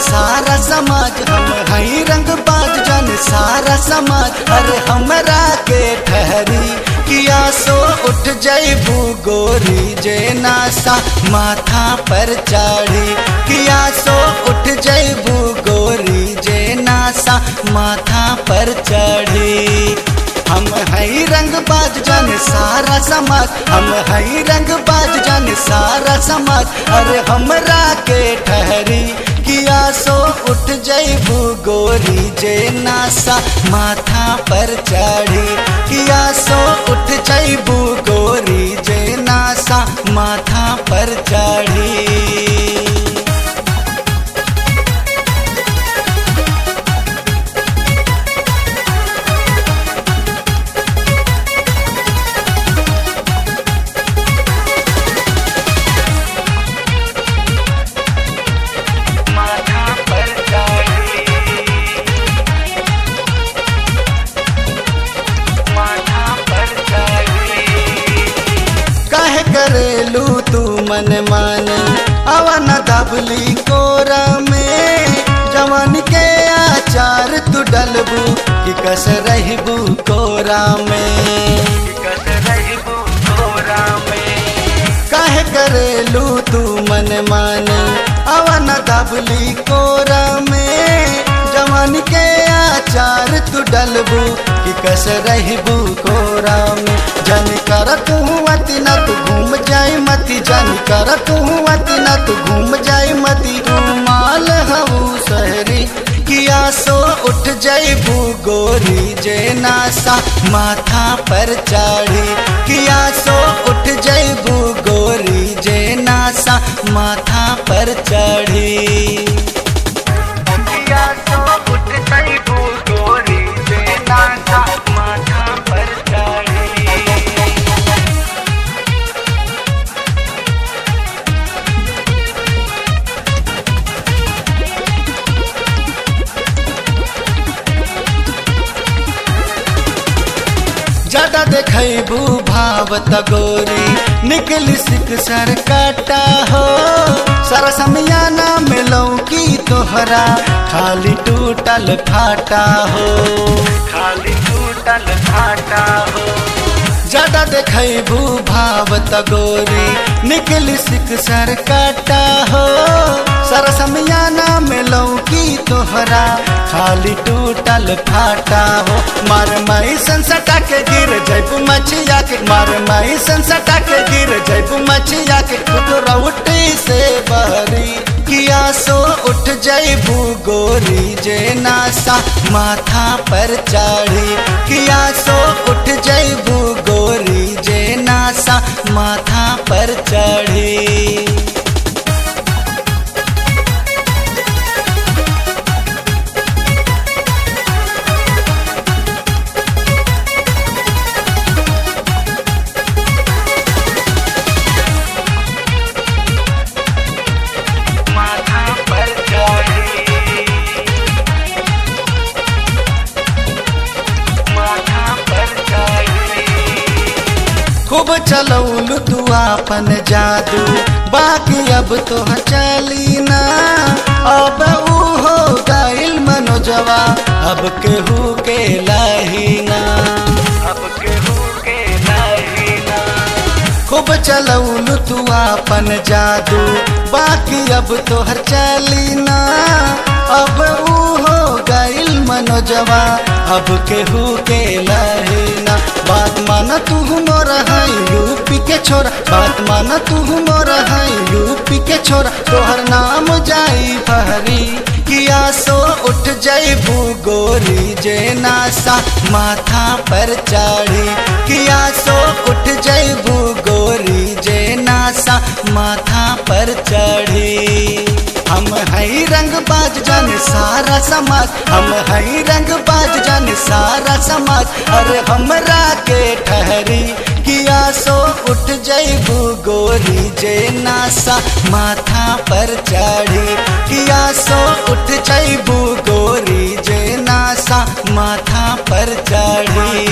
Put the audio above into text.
सारा समाज हम हई रंग बाज जाने सारा समाज अरे हमरा के ठहरी किया सो उठ जैबू गोरी जे नासा माथा पर चढ़ी किया सो उठ जैबू गोरी जे नासा माथा पर चढ़ी हम हई रंग बाज जाने सारा समाज हम हई रंग बाज जाने सारा समाज अरे हमरा के ठहरी किया सो उठ जैबू गोरी जे नासा माथा पर चढ़ी किया सो उठ जैबू गोरी जे नासा माथा पर चढ़ी माथा पर चढ़ी माथा पर चढ़ी कहे करेलू तू मन माने अवन दबली कोरा में जवान के आचार तू डलबू कि कस रहबू कोरा में कस रहबू कोरा में कहे करेलू तू मन माने अवन दबली कोरा में जवान के आचार तू डलबू कि कस रहबू कोरा में जन कर तू अति न तू घूम जाई मती जन कर तू अति न तू घूम जाई मती तू माल हऊ सहरी किया सो उठ जैबू गोरी जे नासा माथा पर चढ़ी किया सो उठ जैबू गोरी जे नासा माथा पर चढ़ी किया सो उठ जैबू गोरी जे नासा माथा पर चढ़ी ज्यादा देखबू भावत गोरी निकली सिक सर काटा हो सारा समियाना में लौकी तोहरा खाली टूटल फाटा हो खाली टूटल फाटा हो ज्यादा देखबू भावत गोरी निकली सिक सर काटा हो सारा समियाना में लौकी तोहरा खाली टूटल फाटा हो मार माई संसटा के गिर जैबू मछिया के मार माई संसटा के गिर जैबू मछिया के रउटी से बहरी किया सो उठ जैबू गोरी जे नासा माथा पर चढ़ी किया सो उठ जैबू गोरी जे नासा माथा पर चढ़ी माथा पर चढ़ी माथा पर चढ़ी खूब चलौलू तू आपन जादू बाकी अब तो चली ना अब ऊ हो गइल मनोजवा अब केहू के लाहीना अब केहू के लाहीना खूब चलौलू तू आपन जादू बाकी अब तोहर चली ना अब ऊ हो गइल मनोजवा अब केहू के लहीना बात माना तू मोर है यूपी के छोरा बात माना तू मोर है यूपी के छोरा तोहर नाम जाई फहरी किया सो उठ जैबू गोरी जे नासा माथा पर चढ़ी किया सो उठ जैबू गोरी जे नासा माथा पर चढ़ी हम हई रंग बाज जाने सारा समाज हम हई रंग बाज जाने सारा समाज अरे हमरा के ठहरी किया सो उठ जैबू गोरी जे नासा माथा पर चढ़ी किया सो उठ जैबू गोरी जे नासा माथा पर चढ़ी